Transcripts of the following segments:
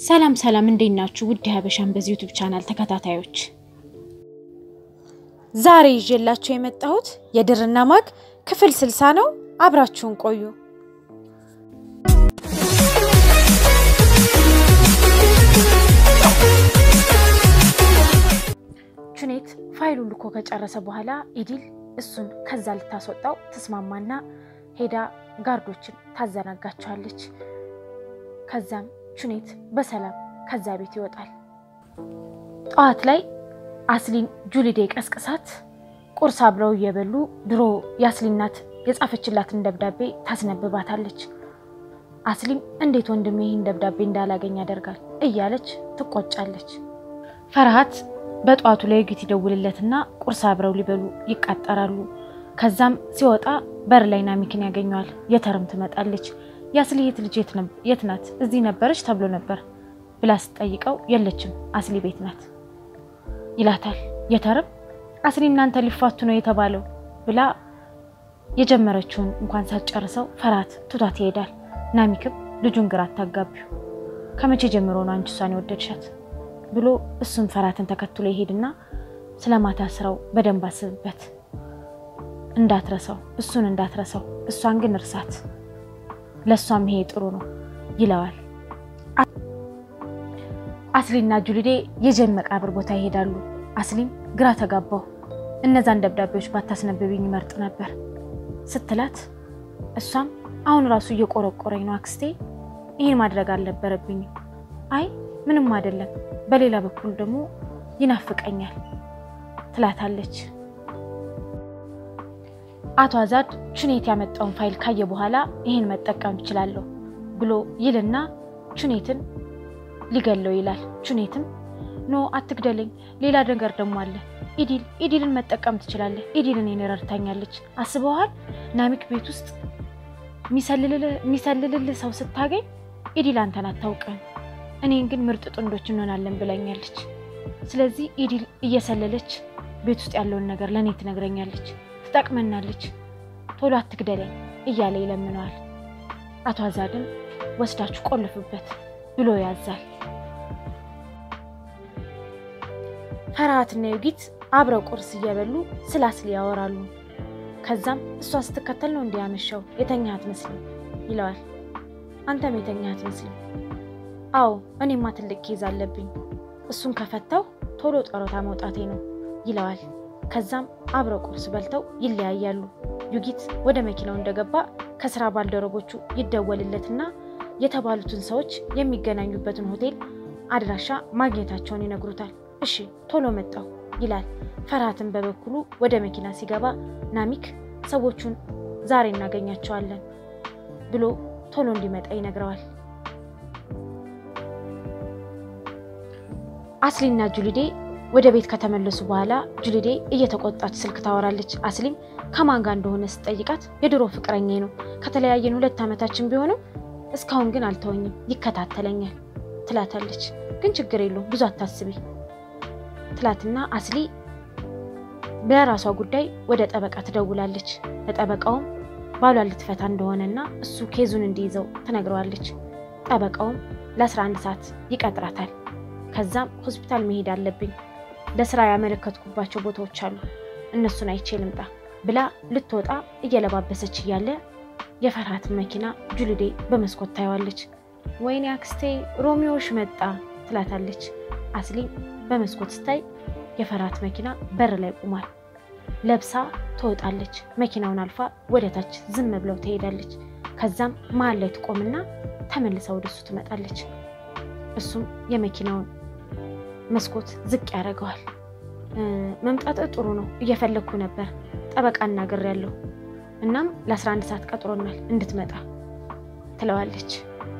ሰላም ሰላም፣ እንዴት ናችሁ? ውድ ሀበሻን በዚህ ዩቱብ ቻናል ተከታታዮች ዛሬ ይዤላችሁ የመጣሁት የድርና ማግ ክፍል ስልሳ ነው። አብራችሁን ቆዩ። ቹኔት ፋይሉን ልኮ ከጨረሰ በኋላ ኢዲል እሱን ከዛ ልታስወጣው ተስማማና ሄዳ ጋርዶችን ታዘናጋቸዋለች። ከዛም ቹኔት በሰላም ከዛ ቤት ይወጣል። ጠዋት ላይ አስሊን ጁሊዴ ቀስቅሳት ቁርስ አብረው እየበሉ ድሮ የአስሊን እናት የጻፈችላትን ደብዳቤ ታስነብባታለች። አስሊም እንዴት ወንድሜ ይህን ደብዳቤ እንዳላገኝ ያደርጋል እያለች ትቆጫለች። ፈርሃት በጠዋቱ ላይ ዩጊት ይደውልለትና ቁርስ አብረው ሊበሉ ይቃጠራሉ። ከዛም ሲወጣ በር ላይ ናሚክን ያገኘዋል። የተርም ትመጣለች። የአስሊ የት ልጅ የት ናት? እዚህ ነበረች ተብሎ ነበር ብላ ስትጠይቀው የለችም አስሊ ቤት ናት ይላታል። የተርም አስሊ እናንተ ሊፋቱ ነው የተባለው ብላ የጀመረችውን እንኳን ሳትጨርሰው ፈርሃት ትቷት ይሄዳል። ናሚክም ልጁን ግራ አታጋቢው ከመቼ ጀምሮ ነው አንቺ እሷን የወደድሻት ብሎ እሱም ፈርሃትን ተከትሎ ይሄድና ስለ ማታ ስራው በደንብ አስብበት፣ እንዳትረሳው፣ እሱን እንዳትረሳው፣ እሷን ግን እርሳት፣ ለእሷም ይሄ ጥሩ ነው ይለዋል። አስሊና ጁሊዴ የጀን መቃብር ቦታ ይሄዳሉ። አስሊም ግራ ተጋባው፣ እነዛን ደብዳቤዎች ባታስነብብኝ ይመርጥ ነበር ስትላት፣ እሷም አሁን ራሱ እየቆረቆረኝ ነው አክስቴ፣ ይህን ማድረግ አልነበረብኝም። አይ ምንም አይደለም፣ በሌላ በኩል ደግሞ ይናፍቀኛል ትላታለች። አቶ አዛድ ቹኔት ያመጣውን ፋይል ካየ በኋላ ይህን መጠቀም ትችላለሁ ብሎ ይልና ቹኔትን ሊገለው ይላል። ቹኔትም ኖ አትግደለኝ፣ ሌላ ነገር ደግሞ አለ። ኢዲል ኢዲልን መጠቀም ትችላለህ። ኢዲልን እኔን ረድታኛለች። አስበዋል? ናሚክ ቤት ውስጥ የሚሰልልልህ ሰው ስታገኝ ኢዲል አንተን አታውቅም፣ እኔን ግን ምርጥ ጥንዶች እንሆናለን ብላኛለች። ስለዚህ ኢዲል እየሰለለች ቤት ውስጥ ያለውን ነገር ለእኔ ትነግረኛለች፣ ትጠቅመናለች። ቶሎ አትግደለኝ እያለ ይለምነዋል። አቶ አዛድም ወስዳችሁ ቆልፉበት ብሎ ያዛል። ፈርሃትና ዩጊት አብረው ቁርስ እየበሉ ስለ አስሊ ያወራሉ። ከዛም እሷ ስትከተል ነው እንዲህ ያመሸው የተኛህ አትመስልም ይለዋል። አንተም የተኛህ አትመስልም። አዎ እኔማ ትልቅ ኬዝ አለብኝ፣ እሱን ከፈተው ቶሎ ጠሮታ መውጣቴ ነው ይለዋል። ከዛም አብረው ቁርስ በልተው ይለያያሉ። ዩጊት ወደ መኪናው እንደገባ ከስራ ባልደረቦቹ ይደወልለትና የተባሉትን ሰዎች የሚገናኙበትን ሆቴል አድራሻ ማግኘታቸውን ይነግሩታል። እሺ ቶሎ መጣው ይላል። ፈርሃትን በበኩሉ ወደ መኪና ሲገባ ናሚክ ሰዎቹን ዛሬ እናገኛቸዋለን ብሎ ቶሎ እንዲመጣ ይነግረዋል። አስሊና ጁሊዴ ወደ ቤት ከተመለሱ በኋላ ጁሊዴ እየተቆጣች ስልክ ታወራለች። አስሊም ከማን ጋር እንደሆነ ስትጠይቃት የድሮ ፍቅረኛ ነው፣ ከተለያየን ሁለት ዓመታችን ቢሆንም እስካሁን ግን አልተወኝም፣ ይከታተለኛል ትላታለች። ግን ችግር የለውም ብዙ አታስቢ ትላትና አስሊ በራሷ ጉዳይ ወደ ጠበቃ ትደውላለች። ለጠበቃውም ባሏን ልትፈታ እንደሆነና እሱ ኬዙን እንዲይዘው ትነግረዋለች። ጠበቃውም ለ11 ሰዓት ይቀጥራታል። ከዛም ሆስፒታል መሄድ አለብኝ፣ ለስራ ያመለከትኩባቸው ቦታዎች አሉ፣ እነሱን አይቼ ልምጣ ብላ ልትወጣ እየለባበሰች እያለ የፈርሃትን መኪና ጁሊዴ በመስኮት ታየዋለች። ወይኔ አክስቴ ሮሚዮሽ መጣ ትላታለች። አስሊ በመስኮት ስታይ የፈርሃት መኪና በር ላይ ቆሟል። ለብሳ ትወጣለች። መኪናውን አልፋ ወደ ታች ዝም ብለው ትሄዳለች። ከዛም መሀል ላይ ትቆምና ተመልሳ ወደ እሱ ትመጣለች። እሱም የመኪናውን መስኮት ዝቅ ያደርገዋል። መምጣት ጥሩ ነው፣ እየፈለግኩ ነበር፣ ጠበቃ እናግሬያለሁ። እናም ለ11 ሰዓት ቀጥሮናል እንድትመጣ ትለዋለች።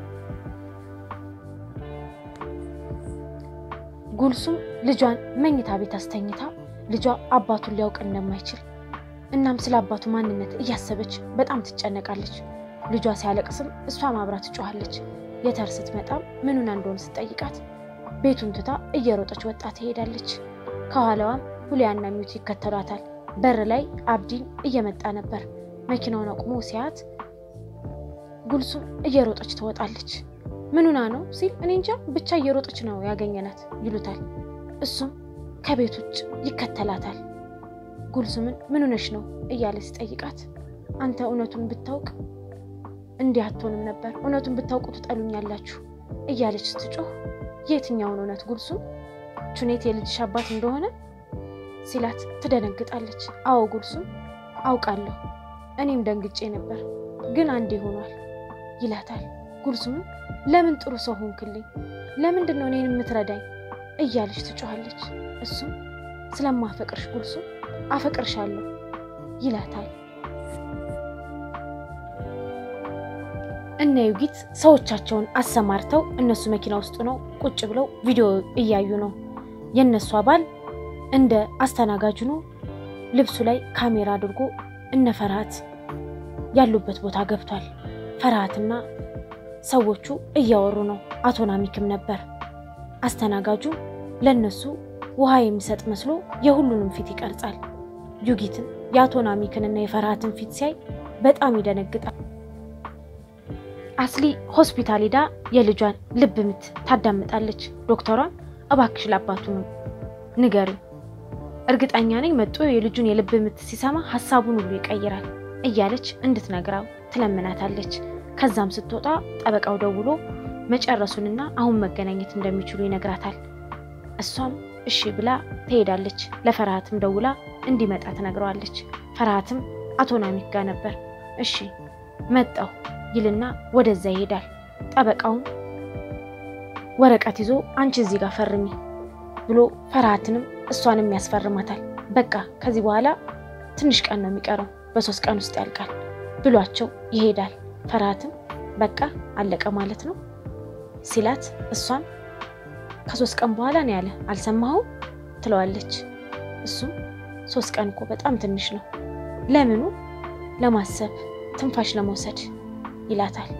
ጉልሱም ልጇን መኝታ ቤት አስተኝታ ልጇ አባቱን ሊያውቅ እንደማይችል እናም ስለ አባቱ ማንነት እያሰበች በጣም ትጨነቃለች። ልጇ ሲያለቅስም እሷ ማብራት ትጮኋለች። የተር ስትመጣም ምኑን እንደሆነ ስትጠይቃት ቤቱን ትታ እየሮጠች ወጣ ትሄዳለች። ከኋላዋም ሁሊያና ሚዩት ይከተሏታል። በር ላይ አብዲን እየመጣ ነበር። መኪናውን አቁሞ ሲያት ጉልሱም እየሮጠች ትወጣለች። ምኑና ነው ሲል እኔ እንጃ ብቻ እየሮጠች ነው ያገኘናት ይሉታል። እሱም ከቤት ውጭ ይከተላታል። ጉልሱምን ምን ሆነሽ ነው እያለ ሲጠይቃት አንተ እውነቱን ብታውቅ እንዲህ አትሆንም ነበር፣ እውነቱን ብታውቁ ትጠሉኛላችሁ እያለች ስትጮህ የትኛውን እውነት ጉልሱም ቹኔት የልጅሽ አባት እንደሆነ ሲላት ትደነግጣለች። አዎ ጉልሱም አውቃለሁ፣ እኔም ደንግጬ ነበር፣ ግን አንዴ ሆኗል ይላታል። ጉልሱምም ለምን ጥሩ ሰው ሆንክልኝ? ለምንድን ነው እኔን የምትረዳኝ? እያለች ትጮኻለች። እሱም ስለማፈቅርሽ ጉልሱም አፈቅርሻለሁ ይላታል። እነ ዩጊት ሰዎቻቸውን አሰማርተው እነሱ መኪና ውስጥ ነው ቁጭ ብለው ቪዲዮ እያዩ ነው። የእነሱ አባል እንደ አስተናጋጅ ነው ልብሱ ላይ ካሜራ አድርጎ እነ ፈርሃት ያሉበት ቦታ ገብቷል። ፈርሃትና ሰዎቹ እያወሩ ነው። አቶ ናሚክም ነበር። አስተናጋጁ ለነሱ ውሃ የሚሰጥ መስሎ የሁሉንም ፊት ይቀርጻል። ዩጊትም የአቶ ናሚክንና የፈርሃትን ፊት ሲያይ በጣም ይደነግጣል። አስሊ ሆስፒታል ሄዳ የልጇን ልብ ምት ታዳምጣለች። ዶክተሯን እባክሽ ለአባቱ ነው ንገሪ፣ እርግጠኛ ነኝ መጦ የልጁን የልብ ምት ሲሰማ ሀሳቡን ሁሉ ይቀይራል እያለች እንድትነግራው ትለምናታለች። ከዛም ስትወጣ ጠበቃው ደውሎ መጨረሱንና አሁን መገናኘት እንደሚችሉ ይነግራታል። እሷም እሺ ብላ ትሄዳለች። ለፈርሃትም ደውላ እንዲመጣ ትነግረዋለች። ፈርሃትም አቶ ናሚክ ጋር ነበር። እሺ መጣው ይልና ወደዛ ይሄዳል። ጠበቃውም ወረቀት ይዞ አንቺ እዚህ ጋር ፈርሚ ብሎ ፈርሃትንም እሷንም ያስፈርማታል። በቃ ከዚህ በኋላ ትንሽ ቀን ነው የሚቀረው፣ በሶስት ቀን ውስጥ ያልቃል ብሏቸው ይሄዳል። ፈርሃትም በቃ አለቀ ማለት ነው ሲላት እሷም ከሶስት ቀን በኋላ ነው ያለ አልሰማኸውም? ትለዋለች። እሱም ሶስት ቀን እኮ በጣም ትንሽ ነው። ለምኑ? ለማሰብ ትንፋሽ ለመውሰድ ይላታል።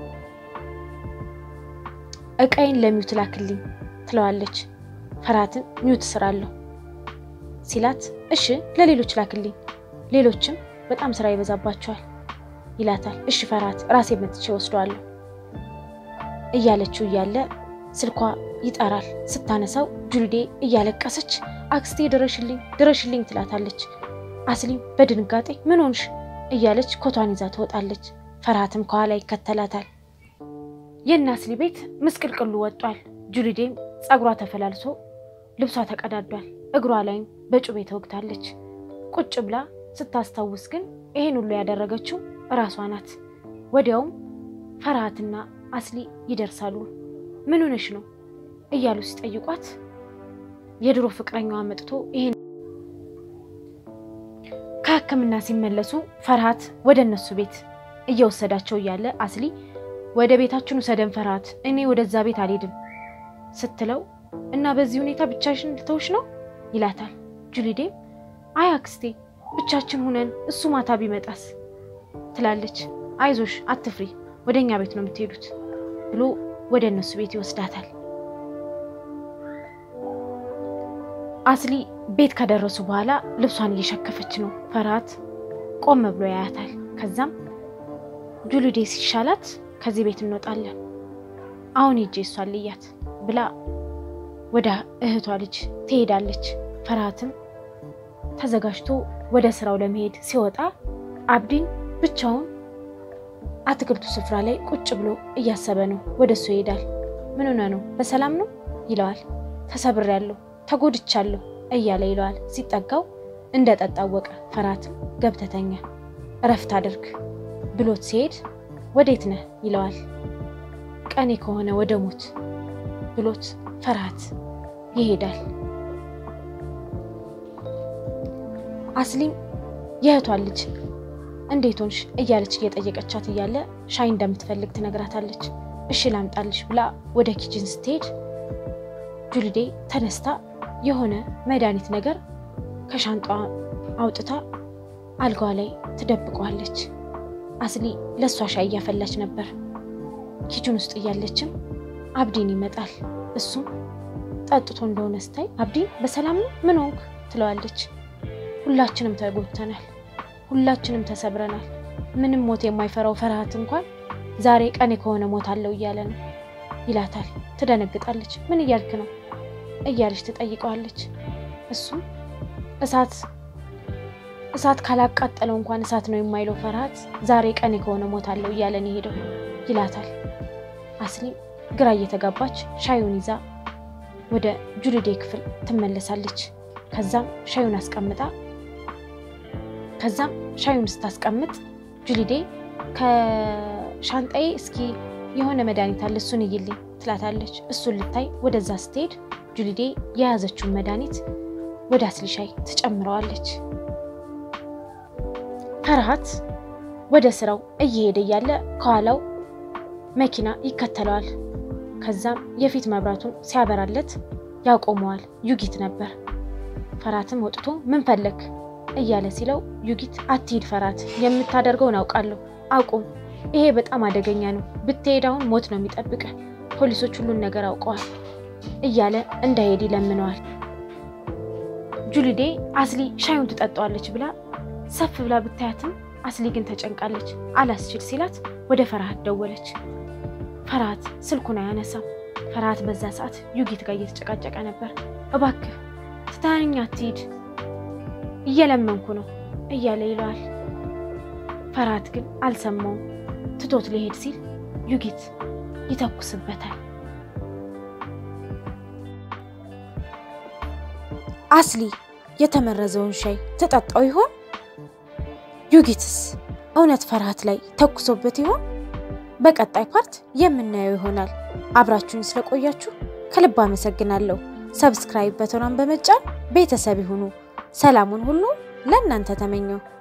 እቃይን ለሚውት ላክልኝ ትለዋለች። ፈርሃትን ሚውት ስራለሁ ሲላት እሺ ለሌሎች ላክልኝ፣ ሌሎችም በጣም ስራ ይበዛባቸዋል ይላታል። እሺ ፈርሃት ራሴ መጥቼ ወስደዋለሁ እያለችው እያለ ስልኳ ይጠራል። ስታነሳው ጁልዴ እያለቀሰች አክስቴ ድረሽልኝ ድረሽልኝ ትላታለች። አስሊም በድንጋጤ ምን ሆንሽ እያለች ኮቷን ይዛ ትወጣለች። ፈርሃትም ከኋላ ይከተላታል። የእነ አስሊ ቤት ምስቅልቅሉ ወጧል። ጁልዴም ፀጉሯ ተፈላልሶ ልብሷ ተቀዳዷል። እግሯ ላይም በጩቤ ተወግታለች። ቁጭ ብላ ስታስታውስ ግን ይሄን ሁሉ ያደረገችው እራሷ ናት። ወዲያውም ፈርሃትና አስሊ ይደርሳሉ። ምን ሆነሽ ነው እያሉ ሲጠይቋት የድሮ ፍቅረኛዋ መጥቶ ይሄን ከሕክምና ሲመለሱ ፈርሃት ወደ እነሱ ቤት እየወሰዳቸው እያለ አስሊ ወደ ቤታችን ውሰደን ፈርሃት፣ እኔ ወደዛ ቤት አልሄድም ስትለው እና በዚህ ሁኔታ ብቻሽን ልተውሽ ነው ይላታል። ጁሊዴም አይ አክስቴ ብቻችን ሁነን እሱ ማታ ቢመጣስ ትላለች። አይዞሽ አትፍሪ፣ ወደ እኛ ቤት ነው የምትሄዱት ብሎ ወደ እነሱ ቤት ይወስዳታል። አስሊ ቤት ከደረሱ በኋላ ልብሷን እየሸከፈች ነው። ፈርሃት ቆም ብሎ ያያታል። ከዛም ጁሊዴ ሲሻላት ከዚህ ቤት እንወጣለን፣ አሁን ሂጄ እሷን ልያት ብላ ወደ እህቷ ልጅ ትሄዳለች። ፈርሃትም ተዘጋጅቶ ወደ ስራው ለመሄድ ሲወጣ አብዲን ብቻውን አትክልቱ ስፍራ ላይ ቁጭ ብሎ እያሰበ ነው። ወደ እሱ ይሄዳል። ምን ሆነ ነው በሰላም ነው ይለዋል። ተሰብሬያለሁ፣ ተጎድቻለሁ እያለ ይለዋል። ሲጠጋው እንደ ጠጣ አወቀ። ፈርሃትም ገብተተኛ እረፍት አድርግ ብሎት ሲሄድ ወዴት ነህ ይለዋል። ቀኔ ከሆነ ወደ ሞት ብሎት ፈርሃት ይሄዳል። አስሊም የእህቷን ልጅ እንዴት ሆንሽ እያለች እየጠየቀቻት እያለ ሻይ እንደምትፈልግ ትነግራታለች። እሺ ላምጣልሽ ብላ ወደ ኪችን ስትሄድ ጁልዴ ተነስታ የሆነ መድኃኒት ነገር ከሻንጣ አውጥታ አልጋዋ ላይ ትደብቀዋለች። አስሊ ለእሷ ሻይ እያፈላች ነበር። ኪችን ውስጥ እያለችም አብዲን ይመጣል። እሱም ጠጥቶ እንደሆነ ስታይ አብዲን በሰላም ነው ምን ሆንክ ትለዋለች። ሁላችንም ተጎድተናል፣ ሁላችንም ተሰብረናል። ምንም ሞት የማይፈራው ፈርሃት እንኳን ዛሬ ቀኔ ከሆነ ሞት አለው እያለ ነው ይላታል። ትደነግጣለች። ምን እያልክ ነው እያለች ትጠይቀዋለች። እሱም እሳት እሳት ካላቃጠለው እንኳን እሳት ነው የማይለው ፈርሃት ዛሬ ቀኔ ከሆነ ሞታለሁ እያለን የሄደው ይላታል። አስሊም ግራ እየተጋባች ሻዩን ይዛ ወደ ጁሊዴ ክፍል ትመለሳለች። ከዛም ሻዩን አስቀምጣ ከዛም ሻዩን ስታስቀምጥ ጁሊዴ ከሻንጣዬ እስኪ የሆነ መድኃኒት አለ እሱን እይልኝ ትላታለች። እሱን ልታይ ወደዛ ስትሄድ ጁሊዴ የያዘችውን መድኃኒት ወደ አስሊ ሻይ ትጨምረዋለች። ፈርሃት ወደ ስራው እየሄደ እያለ ከኋላው መኪና ይከተለዋል። ከዛም የፊት መብራቱን ሲያበራለት ያቆመዋል። ዩጊት ነበር። ፈርሃትም ወጥቶ ምን ፈለግ እያለ ሲለው ዩጊት አትሂድ ፈርሃት፣ የምታደርገውን አውቃለሁ፣ አቁም። ይሄ በጣም አደገኛ ነው። ብትሄድ አሁን ሞት ነው የሚጠብቅህ። ፖሊሶች ሁሉን ነገር አውቀዋል እያለ እንዳይሄድ ይለምነዋል። ጁሊዴ አስሊ ሻዩን ትጠጣዋለች ብላ ሰፍ ብላ ብታያትም አስሊ ግን ተጨንቃለች። አላስችል ሲላት ወደ ፈርሃት ደወለች። ፈርሃት ስልኩን አያነሳም። ፈርሃት በዛ ሰዓት ዩጊት ጋር እየተጨቃጨቀ ነበር። እባክህ ትታኛ አትሂድ፣ እየለመንኩ ነው እያለ ይለዋል። ፈርሃት ግን አልሰማውም። ትቶት ሊሄድ ሲል ዩጊት ይተኩስበታል። አስሊ የተመረዘውን ሻይ ተጠጣው ይሆን? ዩጊትስ እውነት ፈርሃት ላይ ተኩሶበት ይሆን? በቀጣይ ፓርት የምናየው ይሆናል። አብራችሁን ስለቆያችሁ ከልብ አመሰግናለሁ። ሰብስክራይብ በተኗን በመጫን ቤተሰብ ይሁኑ። ሰላሙን ሁሉ ለእናንተ ተመኘው።